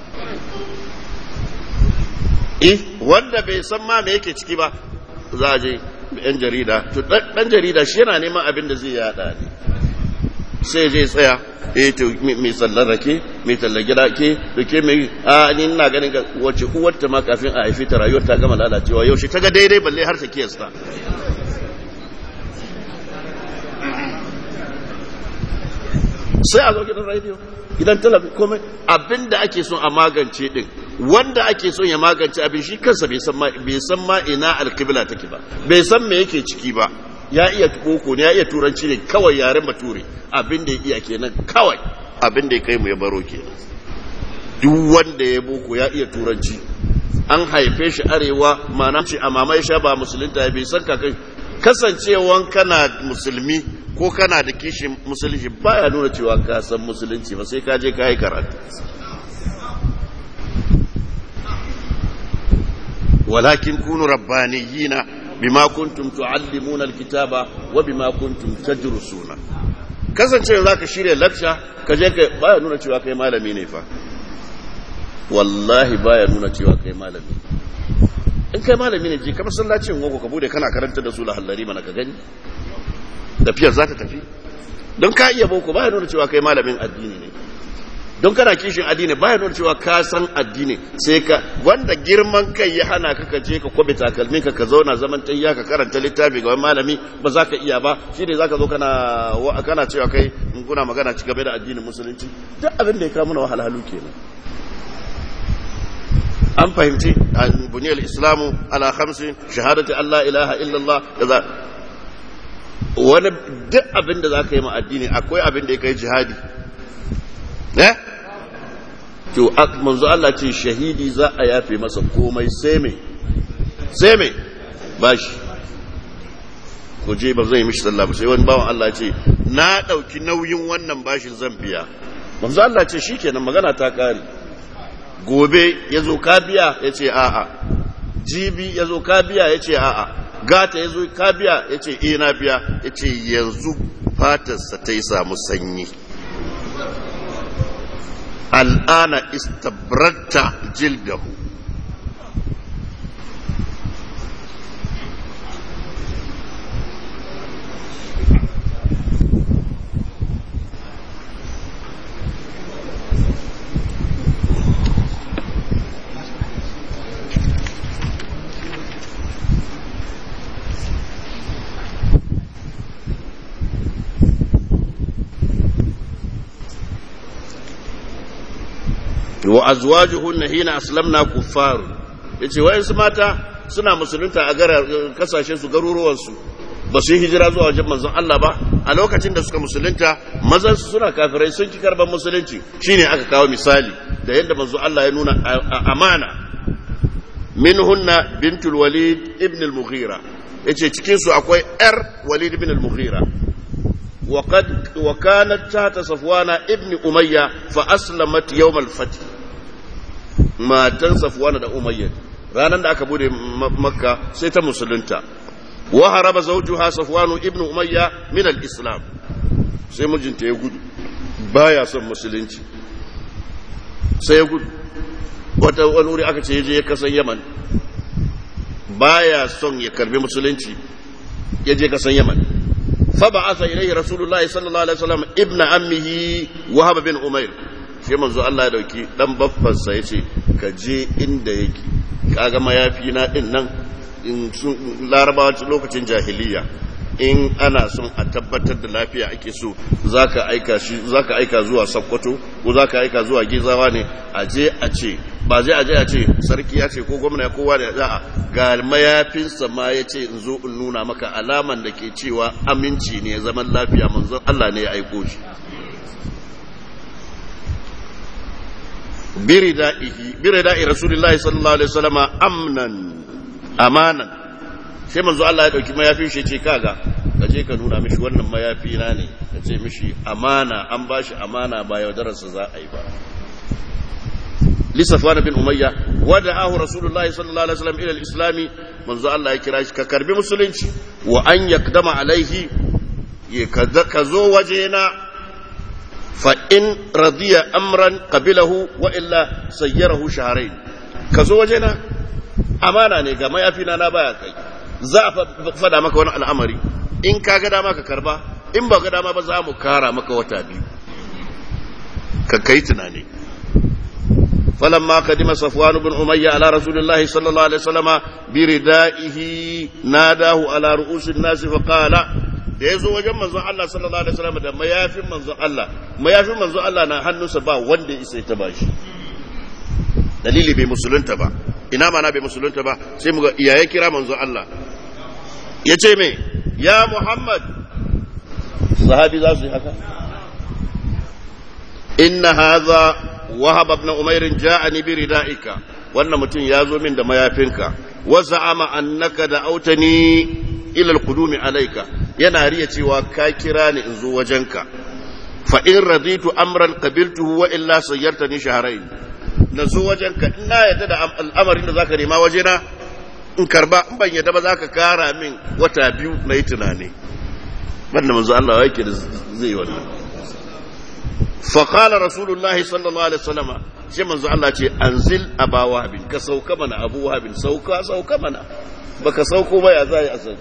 eh wanda bai san ma me yake ciki ba za a je yan jarida to dan jarida shi yana neman abin da zai yada ne sai je tsaya eh to mai sallar rake mai tallar gida ke da ke mai a ni ina ganin ga wace uwarta ma kafin a haifi ta rayuwar ta gama lalacewa yaushe ta ga daidai balle har ta kiyasta sai a zo gidan radio gidan talabijin komai abin da ake son a magance din wanda ake son ya magance abin shi kansa bai san ma bai san ma ina alqibla take ba bai san me yake ciki ba ya iya boko ne ya iya turanci ne kawai yaren bature abin da ya iya kenan kawai abin da ya kai mu ya baro kenan duk wanda ya boko ya iya turanci an haife shi arewa mana ce a mama ya sha ba musulunta ya bai san kakai kasancewan kana musulmi ko kana da kishin musulunci baya nuna cewa ka san musulunci ba sai ka je ka yi karatu walakin kunu rabbaniyina bima kuntum tuallimuna alkitaba wa bima kuntum tadrusuna kasancewa zaka shirya lecture ka je ka baya nuna cewa kai malami ne fa wallahi baya nuna cewa kai malami in kai malami ne je ka masallacin gogo ka bude kana karanta da su lahallari mana ka gani tafiyar za ta tafi don ka iya boko baya nuna cewa kai malamin addini ne don kana kishin addini baya nuna cewa ka san addini sai ka wanda girman kai ya hana ka kaje ka kwabe takalmin ka ka zauna zaman tayya ka karanta littafi ga wani malami ba za ka iya ba shi ne za ka zo kana kana cewa kai in kuna magana ci gaba da addinin musulunci duk abin da ya kawo mana wahalhalu kenan an fahimci buniyar islamu ala khamsin shahadati allah ilaha illallah da wani duk abin da za ka yi ma addini akwai abin da ya kai jihadi eh to manzo Allah ce shahidi za a yafe masa komai sai me sai me bashi ko je ba zai mishi sallah ba sai wani bawan Allah ce na dauki nauyin wannan bashin zan biya manzo Allah ce shikenan magana ta kare gobe yazo ka biya yace a'a jibi yazo ka biya yace a'a gata yazo ka biya yace eh na biya yace yanzu fatarsa ta yi samu sanyi al'ana istabratta jildahu wa azwajuhunna hina aslamna kuffar yace wayansu mata suna musulunta a gara kasashen su garuruwan su ba su yi hijira zuwa wajen manzon Allah ba a lokacin da suka musulunta mazan su suna kafirai sun ki karban musulunci shine aka kawo misali da yadda manzon Allah ya nuna amana minhunna bintul walid ibn al-mughira yace cikin su akwai yar walid ibn al-mughira وقد وكانت تحت صفوان ابن أمية فأسلمت يوم الفتح ما تنسى صفوان دا أمية ranar da aka bude makka sai ta musulunta wa haraba zawjuha safwanu ibnu umayya min al-islam sai mijinta ya gudu baya son musulunci sai ya gudu wata wani wuri aka ce ya je ya kasan yaman baya son ya karbi musulunci ya je kasan yaman فبعث إليه رسول الله صلى الله عليه وسلم ابن عمه وهب بن أمير sai manzo Allah ya dauki dan baffansa yace ka je inda yake kaga mayafi na din nan in sun larabawa lokacin jahiliya in ana son a tabbatar da lafiya ake so zaka aika shi zaka aika zuwa Sokoto ko zaka aika zuwa Gizawa ne a je a ce ba zai a je a ce sarki ya ce ko gwamna ya kowa da za ga mayafinsa ma ya ce in zo in nuna maka alaman da ke cewa aminci ne zaman lafiya manzon Allah ne ya aiko shi birida'i rasulullahi sallallahu alaihi wasallama amnan amanan sai manzo Allah ya dauki mayafin shi ce kaga ka je ka nuna mishi wannan mayafi na ne ka ce mishi amana an bashi amana ba yaudararsa za a yi ba لصفوان بن أمية ودعاه رسول الله صلى الله عليه وسلم إلى الإسلام منذ الله يكراش ككرب مسلم وأن يقدم عليه كزو وجهنا فإن رضي أمرا قبله وإلا سيره شهرين كزو وجهنا أمانا نيجا ما يفينا نبايا كي za a fada maka wani al'amari in ka ga dama ka karba in ba ga dama ba za mu kara maka wata biyu ka kai tunani فلما قدم صفوان بن أمية على رسول الله صلى الله عليه وسلم بردائه ناداه على رؤوس الناس فقال da ya zo wajen manzon Allah sallallahu alaihi wasallam da mayafin manzon Allah mayafin manzon Allah na hannunsa ba wanda ya isa ta bashi dalili bai musulunta ba ina mana bai musulunta ba sai mu ga iyaye kira manzon Allah ya ce me ya Muhammad sahabi za su yi haka inna hadha wahab ibn umair ja'ani bi rida'ika wannan mutum ya zo min da mayafinka wa za'ama annaka da'autani ila al-qudumi alayka yana riya cewa ka kira ni in zo wajenka fa in raditu amran qabiltuhu wa illa sayyartani shahrayn na zo wajenka ina yadda da al'amarin da zaka nema wajena in karba in ban yadda ba zaka kara min wata biyu na yi tunani banda manzo Allah yake da zai wannan فقال رسول الله صلى الله عليه وسلم sai manzo Allah ce anzil aba wahabin ka sauka mana abu wahabin sauka sauka mana baka sauko ba ya zai asal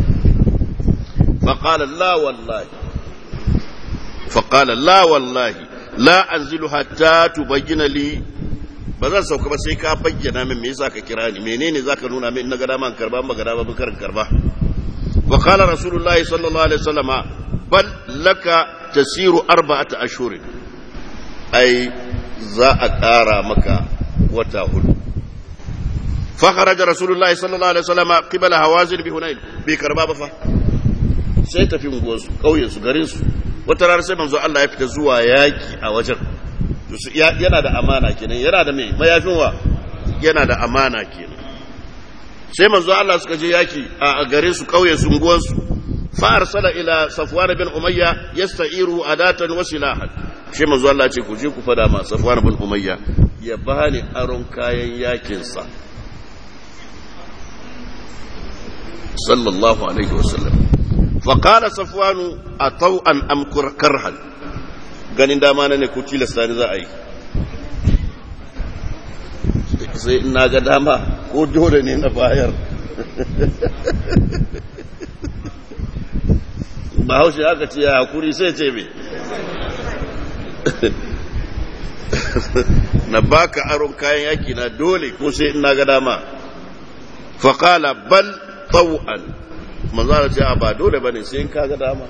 faqala la wallahi faqala la wallahi la anzilu hatta tubayyana li ba zan sauka ba sai ka bayyana min me yasa ka kira ni menene zaka nuna min na ga dama karba ba ga dama ba karin karba wa qala rasulullahi sallallahu alaihi wasallama bal laka tasiru arba'ata ashurin ai za a ƙara maka wata hudu fakharaja rasulullahi sallallahu alaihi wasallam qibala hawazin bi hunain bai karba ba fa sai tafi unguwarsu kauyen su garin su wata rana sai manzo Allah ya fita zuwa yaki a wajen yana da amana kenan yana da mai mayafin wa yana da amana kenan sai manzo Allah suka je yaki a garin su kauyen su unguwarsu فأرسل إلى صفوان بن أمية يستعيره أداة وسلاحا shi manzo Allah ce ku je ku fada ma Safwan bin Umayya ya bani aron kayan yakin sa sallallahu alaihi wasallam fa qala Safwan ataw an amkur karhan ganin dama ne ku tilasta ni za a yi sai ina ga dama ko dole ne na bayar ba haushe aka ce ya hakuri sai ce me na baka aron kayan yaki na dole ko sai ina ga dama faƙala bal taw'an manzana ce ba dole bane sai in ka ga dama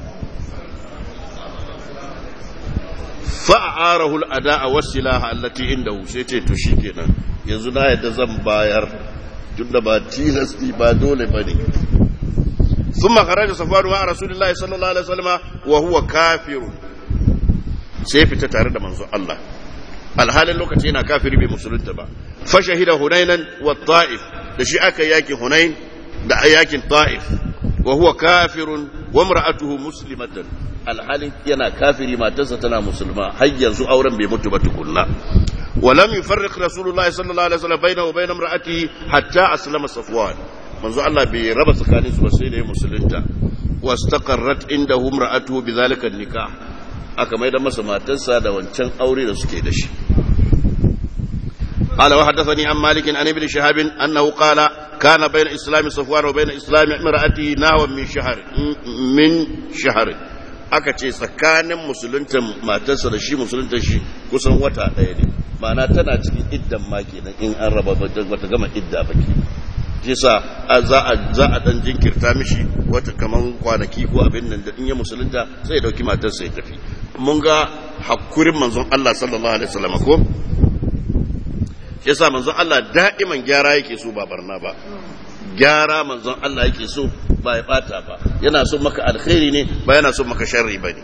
fa'arahu al'ada'a wasilaha allati indahu sai ce to shikenan yanzu na yadda zan bayar tunda ba tilasti ba dole bane ثم خرج صفوان مع رسول الله صلى الله عليه وسلم وهو كافر sai fita tare da manzo Allah alhalin lokaci yana kafiri bai musulunta ba fa shahida hunainan wa ta'if da shi aka yaki hunain da yakin ta'if wa huwa kafirun wa imra'atuhu muslimatan alhalin yana kafiri matarsa tana musulma har yanzu auren bai mutu ba tukunna ولم يفرق رسول الله صلى الله عليه وسلم بينه وبين امرأته حتى أسلم صفوان manzo Allah bai raba tsakanin su ba sai da ya musulunta wastaqarrat indahu imra'atuhu bidhalika nikah aka mai da masa matarsa da wancan aure da suke da shi قال وحدثني عن مالك عن ابن شهاب انه قال كان بين اسلام صفوان وبين اسلام امراته نحو من شهر من شهر aka ce tsakanin musulunta matarsa da shi musulunta shi kusan wata ɗaya ne ma'ana tana cikin iddan ma kenan in an raba bata gama idda ba ke shi sa za a za a dan jinkirta mishi wata kaman kwanaki ko abin nan da in ya musulunta sai ya dauki matarsa ya tafi mun ga hakurin manzon Allah sallallahu alaihi wasallam ko shi yasa manzon Allah da'iman gyara yake so ba barna ba gyara manzon Allah yake so ba ya bata ba yana so maka alkhairi ne ba yana so maka sharri ba ne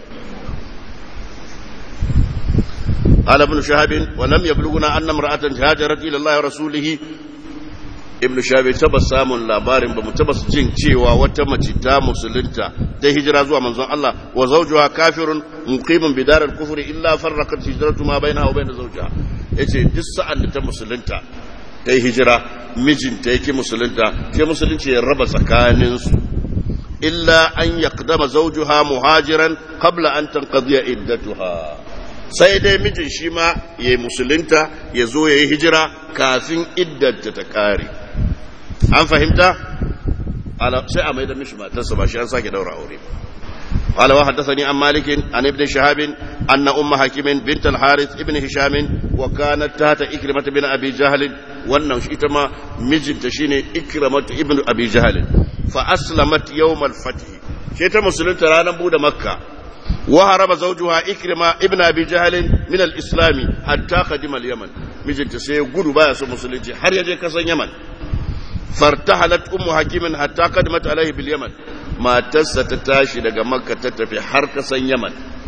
قال ابن شهاب ولم يبلغنا أن امرأة هاجرت إلى الله ورسوله ابن شهاب تبا سامن labarin ba mu taba jin cewa wata mace ta musulunta ta hijira zuwa manzon Allah wa zawjuha kafirun muqimun bidar al-kufri illa farraqat hijratu ma bainaha wa bain zawjiha yace duk sa'an da ta musulunta ta yi hijira mijinta yake musulunta sai musulunci ya raba tsakaninsu illa an yaqdama zawjuha muhajiran qabla an tanqadiya iddatuha sai dai mijin shi ma ya yi musulunta ya zo ya yi hijira kafin iddanta ta kare an fahimta sai a mai da mishi matarsa ba shi an sake daura aure قال وحدثني عن مالك عن ابن شهاب أن أم حكيم بنت الحارث ابن هشام وكانت تحت إكرمة بن أبي جهل وأنه شئتما مجد تشيني إكرمة ابن أبي جهل فأسلمت يوم الفتح شئت مسلم ترانا بود مكة وهرب زوجها إكرمة ابن أبي جهل من الإسلام حتى قدم اليمن مجد تسير قلوا بايس مسلم حر يجي كسن يمن فارتحلت أم حكيم حتى قدمت عليه باليمن matarsa ta tashi daga makka ta tafi har kasan yaman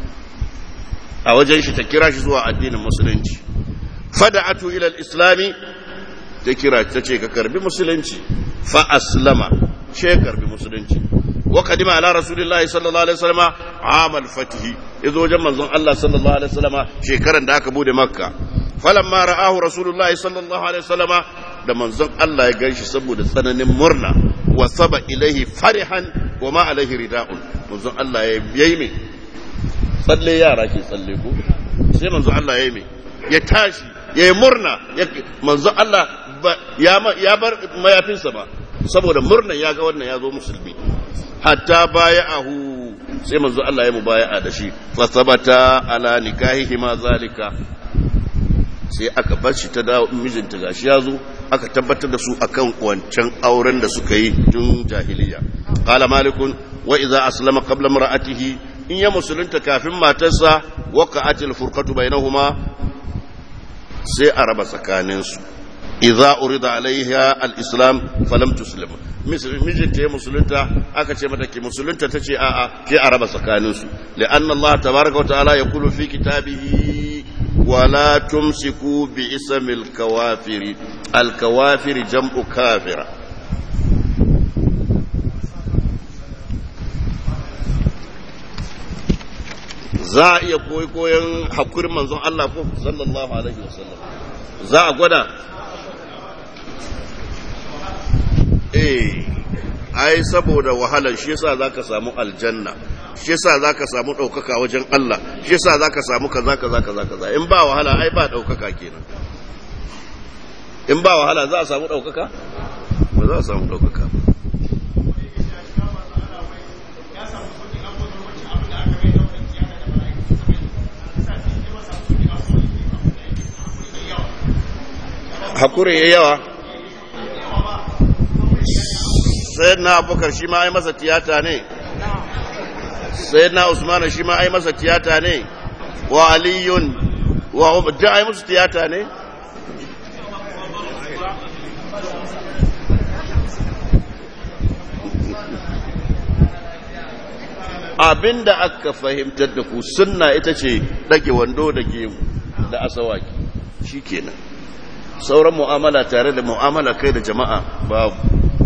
a wajen shi ta kira shi zuwa addinin musulunci fada'atu ila islami ta kira ta ce ka karbi musulunci fa aslama ce karbi musulunci wa kadima ala rasulillahi sallallahu alaihi wasallam amal fatihi yazo wajen manzon Allah sallallahu alaihi wasallam shekaran da aka bude makka falamma ra'ahu rasulullahi sallallahu alaihi wasallam da manzon Allah ya ganshi saboda tsananin murna wa saba ilaihi farihan wa ma alaihi rida'un manzon Allah ya yi mai tsalle yara ke tsalle ko sai manzon Allah ya yi mai ya tashi ya yi murna manzon Allah ya bar mayafinsa ba saboda murnan ya ga wannan ya zo musulmi hatta baya ahu sai manzon Allah ya mubaya'a da shi fa sabata ala nikahihi ma zalika sai aka bar shi ta dawo mijinta gashi ya zo aka tabbatar da su akan wancan auren da suka yi tun jahiliya qala malikun wa idza aslama qabla mar'atihi in ya musulunta kafin matarsa waqa'atil furqatu bainahuma sai a raba tsakanin su idza urida alaiha al-islam falam tuslim mijinta ya musulunta aka ce mata ki musulunta tace a'a ke a raba tsakanin su li'anna Allah tabaaraka wa ta'ala yaqulu fi kitabihi ولا تمسكوا باسم الكوافر الكوافر جمع كافرة za a iya koyi koyon hakurin manzon Allah ko sallallahu alaihi wasallam za a gwada eh ai saboda wahalar shi yasa zaka samu aljanna shi yasa zaka samu daukaka wajen Allah shi yasa zaka samu kaza kaza kaza kaza in ba wahala ai ba daukaka kenan in ba wahala za a samu daukaka ba za a samu daukaka hakuri ya yawa sai na abubakar shi ma ai masa tiyata ne sai na usman shi ma ai masa tiyata ne wa aliyun wa da ai musu tiyata ne abinda aka fahimtar da ku sunna ita ce dage wando da gemu da asawaki shikenan sauran mu'amala tare da mu'amala kai da jama'a babu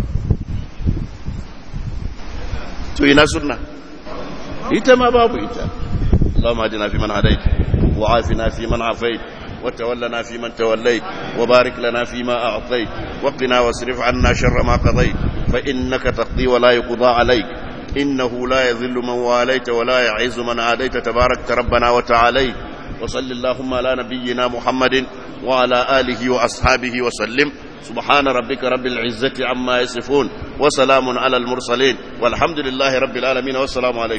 to ina sunna ita ma babu ita اللهم اهدنا فيمن هديت وعافنا فيمن عافيت وتولنا فيمن توليت وبارك لنا فيما أعطيت وقنا واصرف عنا شر ما قضيت فإنك تقضي ولا يقضى عليك إنه لا يذل من واليت ولا يعز من عاديت تبارك ربنا وتعاليت وصل اللهم على نبينا محمد وعلى آله وأصحابه وسلم سبحان ربك رب العزة عما يصفون وسلام على المرسلين والحمد لله رب العالمين والسلام عليكم